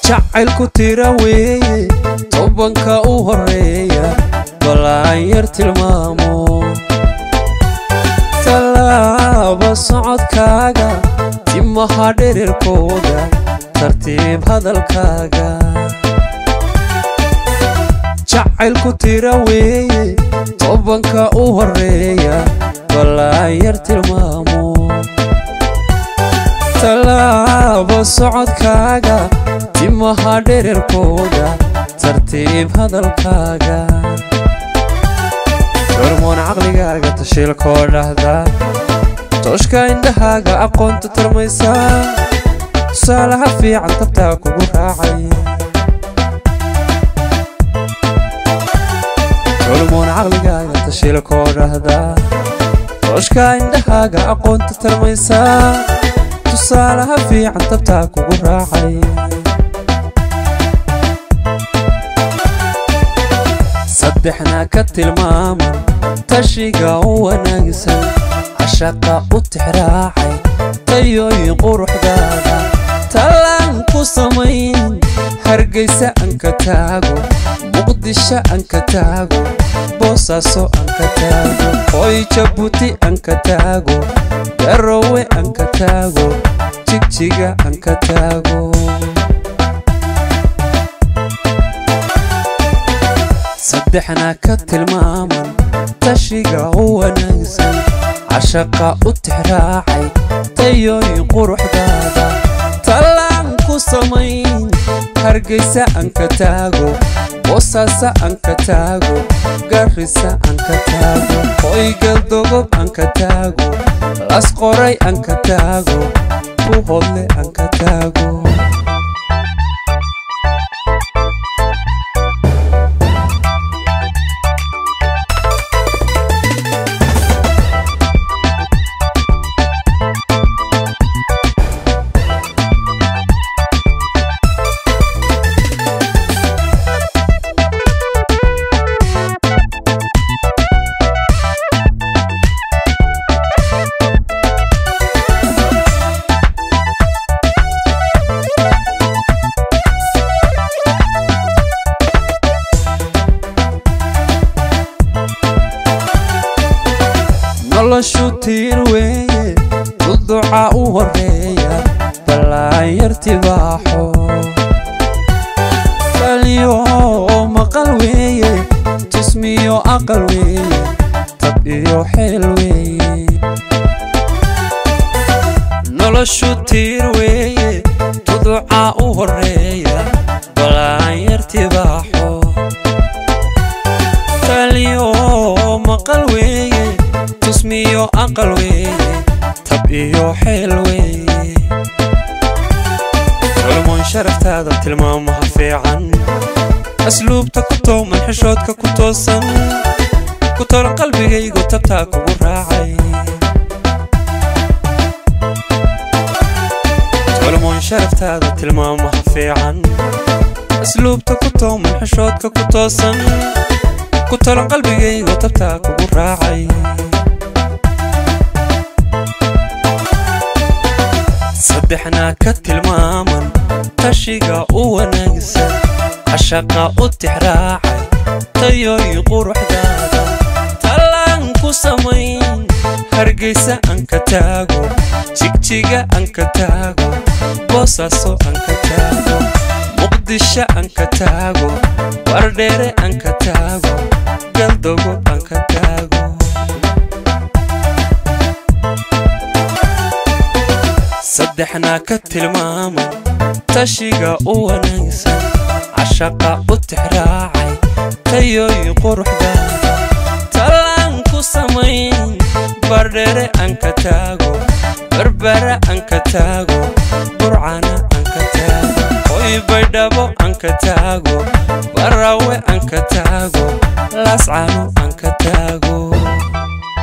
jacaylku tira weeye tobanka u horeeya balaan yar tilmaamo tallaaba socodkaaga timaha dhererkooda tartiib hadalkaaga jacaylku tira weeye tobanka u horeeya balaan yar tilmaamo tallaaba socodkaaga timaha dhererkooda tartiib hadalkaaga hormoon caqligaaga tashiilkoo dhahda tooshka indhahaaga aqoonta tarmaysaa tusaalaha fiican tabtaa kugu raacay hormoon caqligaaga tashiilkoo dhahda tooshka indhahaaga aqoonta tarmaysaa tusaalaha fiican tabtaa kugu raacay saddexna ka tilmaaman tashiga u wanaagsan cashaqa u tixraacay tayooyin quruxdaada tallaan ku samayn hargaysa anka taago muqdisho anka taago boosaaso anka taago hoy jabuuti anka taago garowe anka taago jigjiga anka taago saddexna ka tilmaaman tashiga u wanaagsan cashaqa u tixraacay tayooyin quruxdaada tallaan ku samayn hargaysa anka taago boosaasa anka taago garrisa anka taago hoygaldogob anka taago las qoray anka taago buhodle anka taago noloshu tiir weeye duduca u horeeya ballaan yartibaaxo taliyo maqal weeye tusmiyo aqal weeye tab iyo xeel weeye noloshu tiir weeye duduca u horeeya ballaan yartibaaxo taliyo maqal weeye tusmiyo aqal weeye tab iyo xeel weeye culmoon sharaftaada tilmaamaha fiican asluubta ku tooman xishoodka ku toosan ku tolan qalbigaygu tabtaa kugu raacay culmoon sharaftaada tilmaamaha fiican asluubta ku tooman xishoodka ku toosan ku tolan qalbigaygu tabtaa kugu raacay saddexna ka tilmaaman tashiga u wanaagsan cashaqa u tixraacay tayooyin quruxdaada tallaan ku samayn hargaysa anka taago jigjiga anka taago boosaaso anka taago muqdisho anka taago wardheere anka taago galdogo anka taago saddexna ka tilmaaman tashiga u wanaagsan cashaqa u tixraacay tayooyin quruxdaada tallaan ku samayn bardheere anka taago barbara anka taago burcana anka taago hoy baydhabo anka taago barawe anka taago laascano anka taago